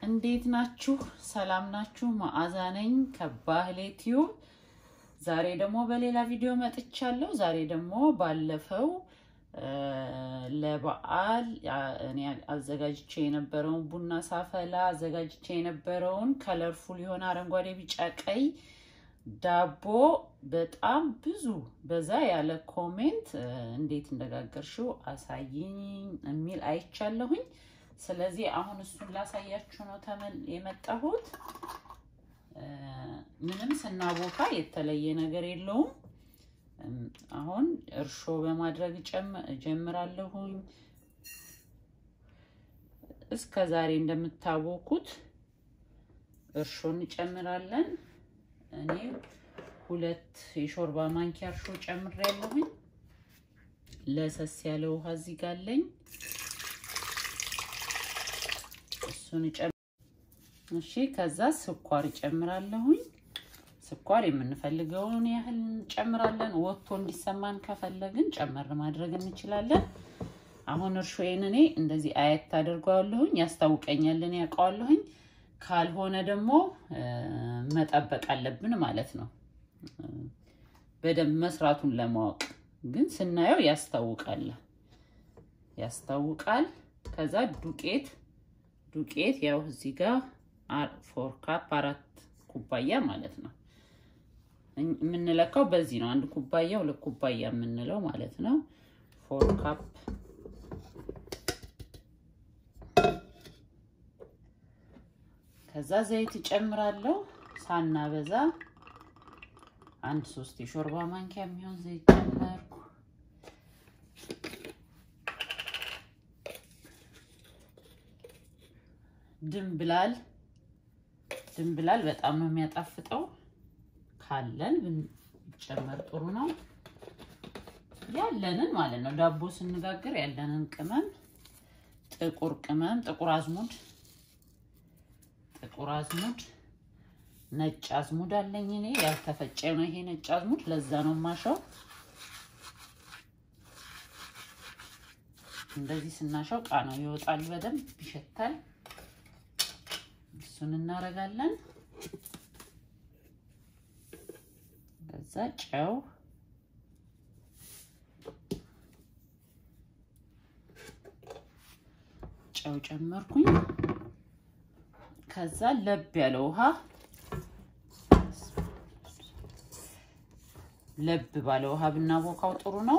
እንዴት ናችሁ? ሰላም ናችሁ? መዓዛ ነኝ ከባህሌ ቲዩብ። ዛሬ ደግሞ በሌላ ቪዲዮ መጥቻለሁ። ዛሬ ደግሞ ባለፈው ለበዓል እኔ አዘጋጅቼ የነበረውን ቡና ሳፈላ አዘጋጅቼ የነበረውን ከለርፉል የሆነ አረንጓዴ፣ ቢጫ፣ ቀይ ዳቦ በጣም ብዙ በዛ ያለ ኮሜንት እንዴት እንደጋገርሽው አሳይኝ የሚል አይቻለሁኝ። ስለዚህ አሁን እሱን ላሳያችሁ ነው ተመል የመጣሁት። ምንም ስናቦካ የተለየ ነገር የለውም። አሁን እርሾ በማድረግ እጀምራለሁኝ። እስከ ዛሬ እንደምታቦኩት እርሾ እንጨምራለን። እኔ ሁለት የሾርባ ማንኪያ እርሾ ጨምሬያለሁኝ። ለሰስ ያለ ውሃ እዚህ ጋር አለኝ። እሱን እሺ። ከዛ ስኳር እጨምራለሁኝ። ስኳር የምንፈልገውን ያህል እንጨምራለን። ወጥቶ እንዲሰማን ከፈለግን ጨመር ማድረግ እንችላለን። አሁን እርሾዬን እኔ እንደዚህ አየት አድርገዋለሁኝ። ያስታውቀኛል፣ እኔ ያውቀዋለሁኝ። ካልሆነ ደግሞ መጠበቅ አለብን ማለት ነው፣ በደንብ መስራቱን ለማወቅ ግን ስናየው ያስታውቃል ያስታውቃል። ከዛ ዱቄት ዱቄት ያው እዚህ ጋር ፎር ካፕ አራት ኩባያ ማለት ነው የምንለካው በዚህ ነው። አንድ ኩባያ ሁለት ኩባያ የምንለው ማለት ነው። ፎር ካፕ ከዛ ዘይት እጨምራለሁ ሳናበዛ አንድ ሶስት የሾርባ ማንኪያ የሚሆን ዘይት ጨመርኩ። ድንብላል ድንብላል በጣም ነው የሚያጣፍጠው። ካለን ብንጨመር ጥሩ ነው። ያለንን ማለት ነው ዳቦ ስንጋግር ያለንን ቅመም፣ ጥቁር ቅመም፣ ጥቁር አዝሙድ፣ ጥቁር አዝሙድ፣ ነጭ አዝሙድ አለኝ እኔ ያልተፈጨ ነው ይሄ ነጭ አዝሙድ፣ ለዛ ነው ማሻው። እንደዚህ ስናሻው ቃናው ይወጣል፣ በደንብ ይሸታል። እሱን እናደርጋለን። ከዛ ጨው ጨው ጨመርኩኝ። ከዛ ለብ ያለ ውሃ ለብ ባለ ውሃ ብናቦካው ጥሩ ነው።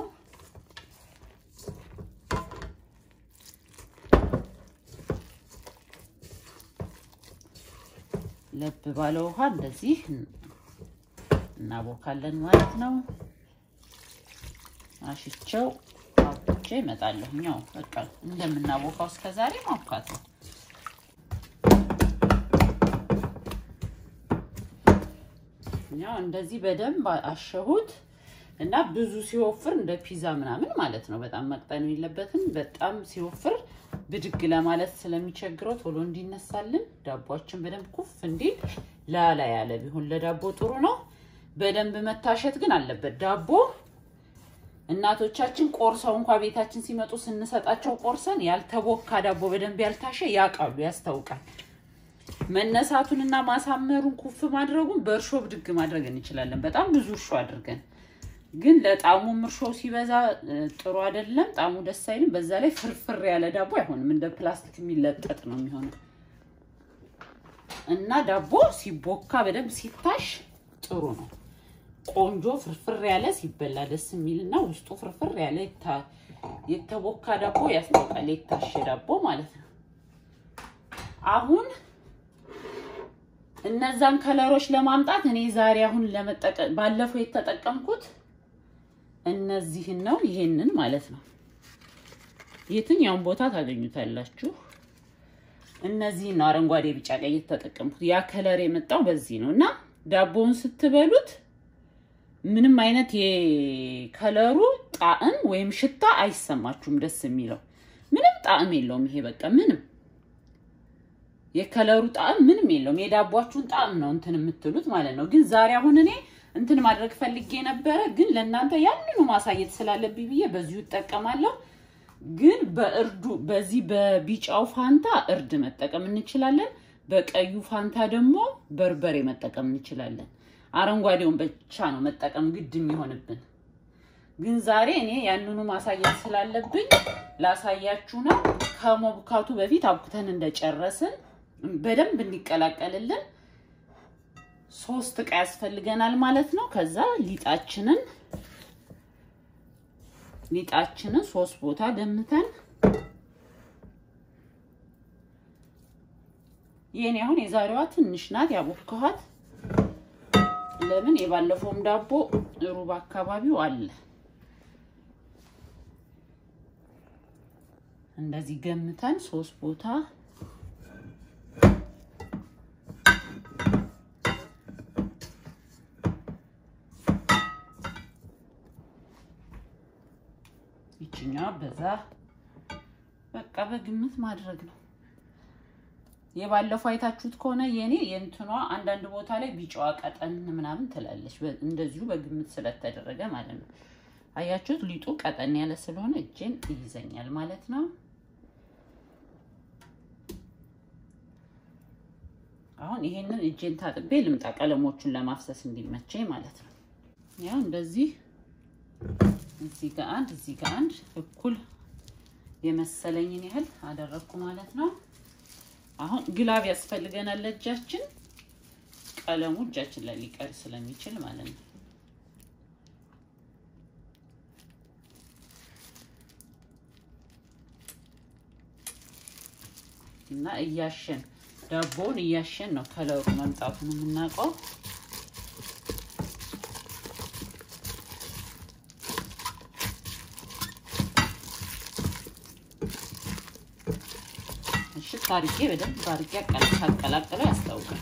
ለብ ባለ ውሃ እንደዚህ እናቦካለን ማለት ነው። አሽቸው አብቼ እመጣለሁ። ያው በቃ እንደምናቦካው እስከዛሬ ማብካት ነው። ያው እንደዚህ በደንብ አሸሁት እና ብዙ ሲወፍር እንደ ፒዛ ምናምን ማለት ነው። በጣም መቅጠን የለበትም። በጣም ሲወፍር ብድግ ለማለት ስለሚቸግረው ቶሎ እንዲነሳልን ዳቧችን በደንብ ኩፍ እንዲል ላላ ያለ ቢሆን ለዳቦ ጥሩ ነው። በደንብ መታሸት ግን አለበት። ዳቦ እናቶቻችን ቆርሰው እንኳ ቤታችን ሲመጡ ስንሰጣቸው ቆርሰን ያልተቦካ ዳቦ በደንብ ያልታሸ ያውቃሉ፣ ያስታውቃል። መነሳቱንና ማሳመሩን ኩፍ ማድረጉን በእርሾ ብድግ ማድረግ እንችላለን። በጣም ብዙ እርሾ አድርገን ግን ለጣሙም እርሾ ሲበዛ ጥሩ አይደለም። ጣሙ ደስ አይልም። በዛ ላይ ፍርፍር ያለ ዳቦ አይሆንም። እንደ ፕላስቲክ የሚለጠጥ ነው የሚሆነው እና ዳቦ ሲቦካ በደንብ ሲታሽ ጥሩ ነው። ቆንጆ ፍርፍር ያለ ሲበላ ደስ የሚልና ውስጡ ፍርፍር ያለ የተቦካ ዳቦ ያስታውቃል። የታሸ ዳቦ ማለት ነው። አሁን እነዛን ከለሮች ለማምጣት እኔ ዛሬ አሁን ለመጠቀም ባለፈው የተጠቀምኩት እነዚህን ነው። ይሄንን ማለት ነው። የትኛውን ቦታ ታገኙታላችሁ። እነዚህን ነው አረንጓዴ፣ ቢጫ፣ ቀይ የተጠቀምኩት። ያ ከለር የመጣው በዚህ ነው እና ዳቦውን ስትበሉት ምንም አይነት የከለሩ ጣዕም ወይም ሽታ አይሰማችሁም። ደስ የሚለው ምንም ጣዕም የለውም። ይሄ በቃ ምንም የከለሩ ጣዕም ምንም የለውም። የዳቧችሁን ጣዕም ነው እንትን የምትሉት ማለት ነው። ግን ዛሬ አሁን እኔ እንትን ማድረግ ፈልጌ ነበረ፣ ግን ለእናንተ ያንኑ ማሳየት ስላለብኝ ብዬ በዚሁ እጠቀማለሁ። ግን በእርዱ በዚህ በቢጫው ፋንታ እርድ መጠቀም እንችላለን። በቀዩ ፋንታ ደግሞ በርበሬ መጠቀም እንችላለን። አረንጓዴውን ብቻ ነው መጠቀም ግድ የሚሆንብን። ግን ዛሬ እኔ ያንኑ ማሳየት ስላለብኝ ላሳያችሁ ነው። ከመቡካቱ በፊት አቡክተን እንደጨረስን በደንብ እንዲቀላቀልልን ሶስት እቃ ያስፈልገናል ማለት ነው። ከዛ ሊጣችንን ሊጣችንን ሶስት ቦታ ደምተን የኔ አሁን የዛሬዋ ትንሽ ናት ያቦካኋት። ለምን የባለፈውም ዳቦ ሩብ አካባቢው አለ። እንደዚህ ገምተን ሶስት ቦታ ይችኛዋ በዛ በቃ በግምት ማድረግ ነው። የባለፈው አይታችሁት ከሆነ የኔ የእንትኗ አንዳንድ ቦታ ላይ ቢጫዋ ቀጠን ምናምን ትላለች። እንደዚሁ በግምት ስለተደረገ ማለት ነው። አያችሁት? ሊጡ ቀጠን ያለ ስለሆነ እጄን ይይዘኛል ማለት ነው። አሁን ይሄንን እጄን ታጥቤ ልምጣ፣ ቀለሞቹን ለማፍሰስ እንዲመቸኝ ማለት ነው። ያው እንደዚህ እዚህ ጋር አንድ እዚህ ጋር አንድ እኩል የመሰለኝን ያህል አደረግኩ ማለት ነው። አሁን ግላብ ያስፈልገናል ለእጃችን፣ ቀለሙ እጃችን ላይ ሊቀር ስለሚችል ማለት ነው። እና እያሸን ዳቦውን እያሸን ነው ከለሩ መምጣቱን የምናውቀው። እሽት አድርጌ በደንብ አድርጌ አቀላቅለው ያስታውቃል።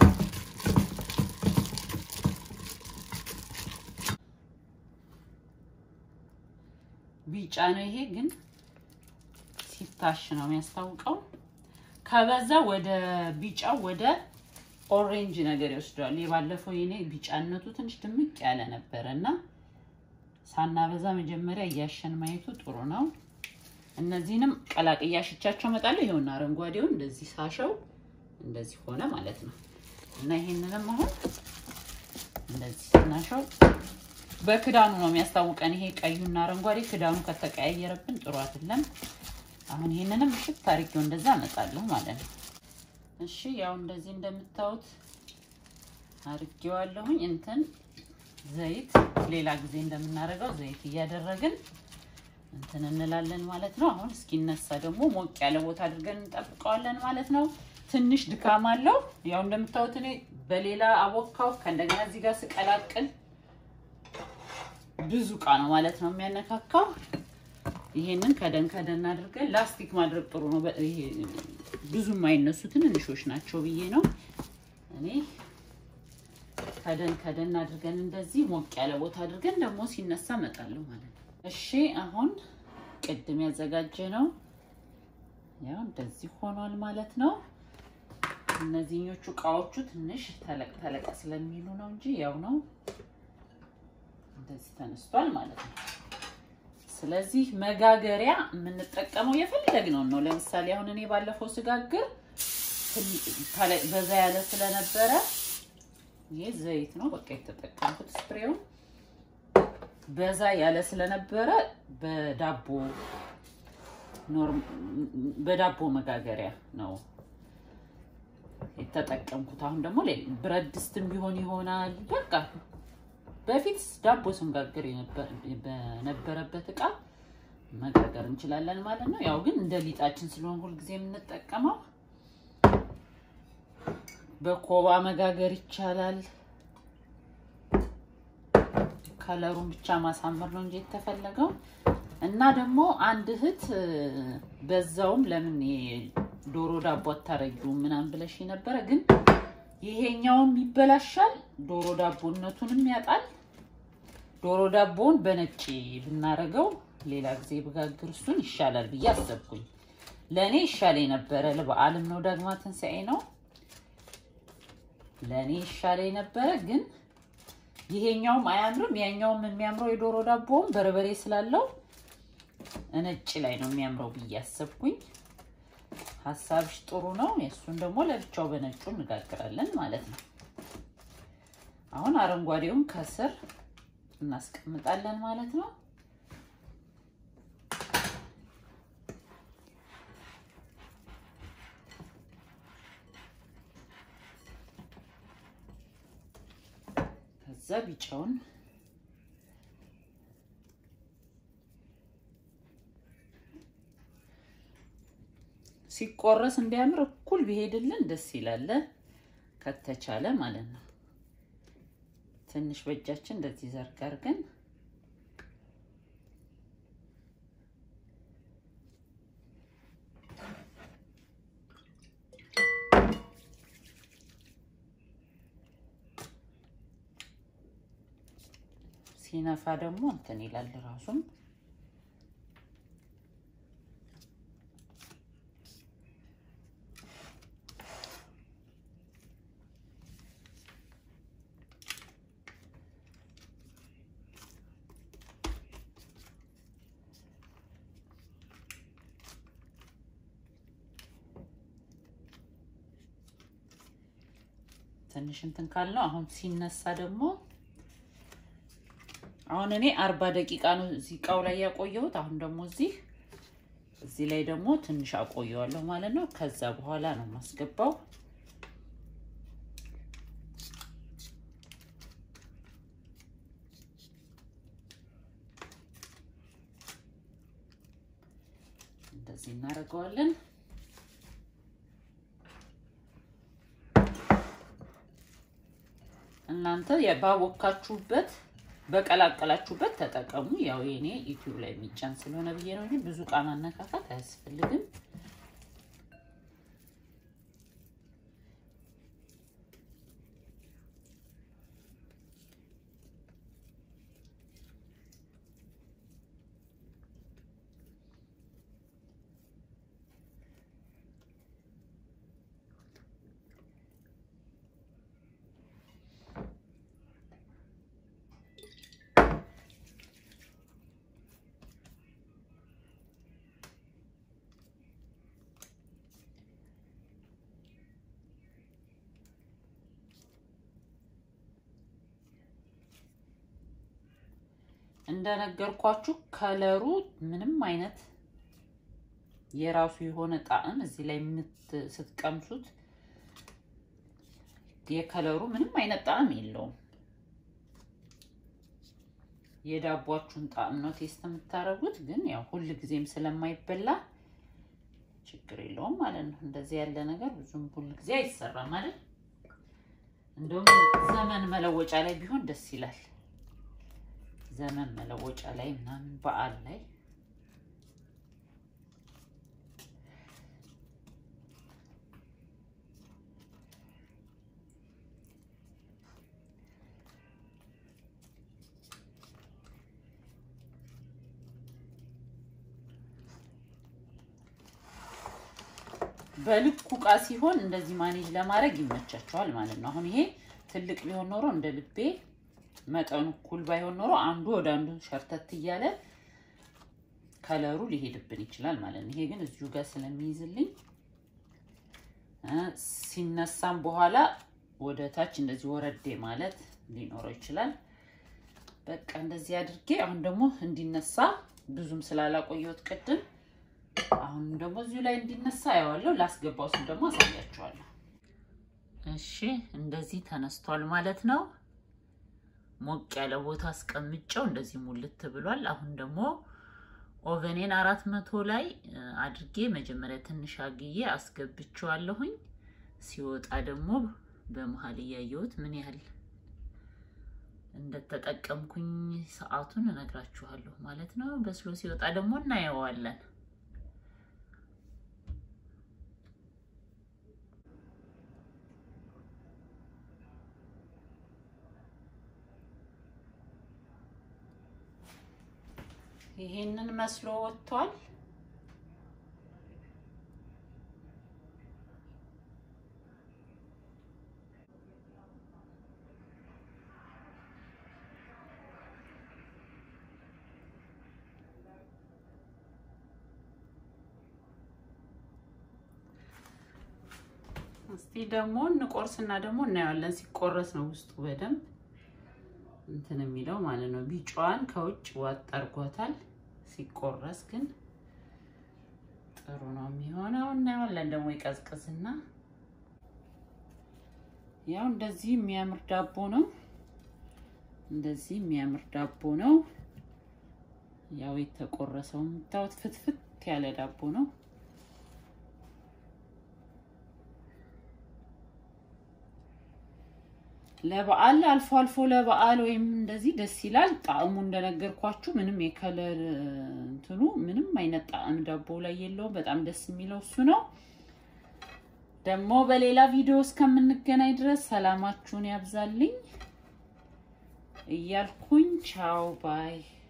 ቢጫ ነው ይሄ ግን ሲታሽ ነው የሚያስታውቀው። ከበዛ ወደ ቢጫው ወደ ኦሬንጅ ነገር ይወስደዋል። የባለፈው የኔ ቢጫነቱ ትንሽ ድምቅ ያለ ነበረ እና ሳናበዛ መጀመሪያ እያሸን ማየቱ ጥሩ ነው። እነዚህንም ቀላቅያ ሽቻቸው እመጣለሁ። ይኸውና አረንጓዴውን እንደዚህ ሳሸው እንደዚህ ሆነ ማለት ነው እና ይሄንንም አሁን እንደዚህ ስናሸው በክዳኑ ነው የሚያስታውቀን። ይሄ ቀዩና አረንጓዴ ክዳኑ ከተቀያየረብን ጥሩ አይደለም። አሁን ይሄንንም እሽት አድርጌው እንደዛ አመጣለሁ ማለት ነው። እሺ ያው እንደዚህ እንደምታዩት አድርጌዋለሁኝ። እንትን ዘይት ሌላ ጊዜ እንደምናደርገው ዘይት እያደረግን እንትን እንላለን ማለት ነው። አሁን እስኪነሳ ደግሞ ሞቅ ያለ ቦታ አድርገን እንጠብቀዋለን ማለት ነው። ትንሽ ድካም አለው። ያው እንደምታዩት እኔ በሌላ አቦካው ከእንደገና እዚህ ጋር ስቀላቅል ብዙ እቃ ነው ማለት ነው የሚያነካካው። ይሄንን ከደን ከደን አድርገን ላስቲክ ማድረግ ጥሩ ነው። ይሄ ብዙ የማይነሱ ትንንሾች ናቸው ብዬ ነው እኔ ከደን ከደን አድርገን እንደዚህ ሞቅ ያለ ቦታ አድርገን ደግሞ ሲነሳ እመጣለሁ ማለት ነው። እሺ አሁን ቅድም ያዘጋጀ ነው ያው እንደዚህ ሆኗል ማለት ነው። እነዚህኞቹ እቃዎቹ ትንሽ ተለቅ ተለቅ ስለሚሉ ነው እንጂ ያው ነው እንደዚህ ተነስቷል ማለት ነው። ስለዚህ መጋገሪያ የምንጠቀመው የፈለግነውን ነው። ለምሳሌ አሁን እኔ ባለፈው ስጋግር በዛ ያለ ስለነበረ ይሄ ዘይት ነው በቃ የተጠቀምኩት ስፕሬውን በዛ ያለ ስለነበረ በዳቦ በዳቦ መጋገሪያ ነው የተጠቀምኩት። አሁን ደግሞ ብረት ድስትም ቢሆን ይሆናል። በቃ በፊት ዳቦ ስንጋግር በነበረበት እቃ መጋገር እንችላለን ማለት ነው። ያው ግን እንደ ሊጣችን ስለሆን ሁልጊዜ የምንጠቀመው በኮባ መጋገር ይቻላል። ከለሩን ብቻ ማሳመር ነው እንጂ የተፈለገው እና ደግሞ አንድ እህት በዛውም ለምን ዶሮ ዳቦ አታረጊውም ምናምን ብለሽ ነበረ። ግን ይሄኛውም ይበላሻል፣ ዶሮ ዳቦነቱንም ያጣል። ዶሮ ዳቦውን በነጭ ብናረገው ሌላ ጊዜ ብጋግር እሱን ይሻላል ብዬ አሰብኩኝ። ለእኔ ይሻለኝ ነበረ። ለበዓልም ነው ዳግማ ትንሣኤ ነው። ለእኔ ይሻለኝ ነበረ ግን ይሄኛውም አያምርም። ያኛውም የሚያምረው የዶሮ ዳቦውም በርበሬ ስላለው ነጭ ላይ ነው የሚያምረው ብዬ አሰብኩኝ። ሀሳብሽ ጥሩ ነው። የእሱን ደግሞ ለብቻው በነጩ እንጋግራለን ማለት ነው። አሁን አረንጓዴውን ከስር እናስቀምጣለን ማለት ነው። ከዛ ቢጫውን ሲቆረስ እንዲያምር እኩል ቢሄድልን ደስ ይላል፣ ከተቻለ ማለት ነው። ትንሽ በእጃችን እንደዚህ ዘርጋ አድርገን ሲነፋ ደግሞ እንትን ይላል ራሱም ትንሽ እንትን ካልነው አሁን ሲነሳ ደግሞ አሁን እኔ አርባ ደቂቃ ነው እዚህ እቃው ላይ ያቆየሁት። አሁን ደግሞ እዚህ እዚህ ላይ ደግሞ ትንሽ አቆየዋለሁ ማለት ነው። ከዛ በኋላ ነው የማስገባው። እንደዚህ እናደርገዋለን። እናንተ ባቦካችሁበት በቀላቀላችሁበት ተጠቀሙ። ያው የኔ ዩቲዩብ ላይ የሚጫን ስለሆነ ብዬ ነው እንጂ ብዙ እቃ ማነካካት አያስፈልግም። እንደነገርኳችሁ ከለሩ ምንም አይነት የራሱ የሆነ ጣዕም እዚህ ላይ ስትቀምሱት የከለሩ ምንም አይነት ጣዕም የለውም። የዳቧችሁን ጣዕም ነው ቴስት የምታደርጉት። ግን ያው ሁል ጊዜም ስለማይበላ ችግር የለውም ማለት ነው። እንደዚህ ያለ ነገር ብዙም ሁል ጊዜ አይሰራም አይደል? እንደውም ዘመን መለወጫ ላይ ቢሆን ደስ ይላል። ዘመን መለወጫ ላይ ምናምን በዓል ላይ በልኩ እቃ ሲሆን እንደዚህ ማኔጅ ለማድረግ ይመቻቸዋል ማለት ነው። አሁን ይሄ ትልቅ ቢሆን ኖሮ እንደ ልቤ መጠኑ እኩል ባይሆን ኖሮ አንዱ ወደ አንዱ ሸርተት እያለ ከለሩ ሊሄድብን ይችላል ማለት ነው። ይሄ ግን እዚሁ ጋር ስለሚይዝልኝ ሲነሳም በኋላ ወደ ታች እንደዚህ ወረዴ ማለት ሊኖረው ይችላል። በቃ እንደዚህ አድርጌ አሁን ደግሞ እንዲነሳ ብዙም ስላላቆየሁት ቅድም አሁን ደግሞ እዚሁ ላይ እንዲነሳ አየዋለሁ። ላስገባው ስል ደግሞ አሳያችኋለሁ። እሺ እንደዚህ ተነስቷል ማለት ነው። ሞቅ ያለ ቦታ አስቀምጨው እንደዚህ ሙልት ብሏል። አሁን ደግሞ ኦቨኔን አራት መቶ ላይ አድርጌ መጀመሪያ ትንሽ አግዬ አስገብቼዋለሁኝ። ሲወጣ ደግሞ በመሀል እያየሁት ምን ያህል እንደተጠቀምኩኝ ሰዓቱን እነግራችኋለሁ ማለት ነው። በስሎ ሲወጣ ደግሞ እናየዋለን። ይሄንን መስሎ ወጥቷል። እስቲ ደግሞ እንቆርስና ደግሞ እናየዋለን። ሲቆረስ ነው ውስጡ በደንብ እንትን የሚለው ማለት ነው። ቢጫዋን ከውጭ ዋጥ አድርጓታል። ሲቆረስ ግን ጥሩ ነው የሚሆነው። እናየዋለን ደግሞ ይቀዝቅዝና ያው እንደዚህ የሚያምር ዳቦ ነው። እንደዚህ የሚያምር ዳቦ ነው። ያው የተቆረሰው የምታዩት ፍትፍት ያለ ዳቦ ነው። ለበዓል አልፎ አልፎ ለበዓል ወይም እንደዚህ ደስ ይላል። ጣዕሙ እንደነገርኳችሁ ምንም የከለር እንትኑ ምንም አይነት ጣዕም ዳቦ ላይ የለውም። በጣም ደስ የሚለው እሱ ነው። ደግሞ በሌላ ቪዲዮ እስከምንገናኝ ድረስ ሰላማችሁን ያብዛልኝ እያልኩኝ ቻው ባይ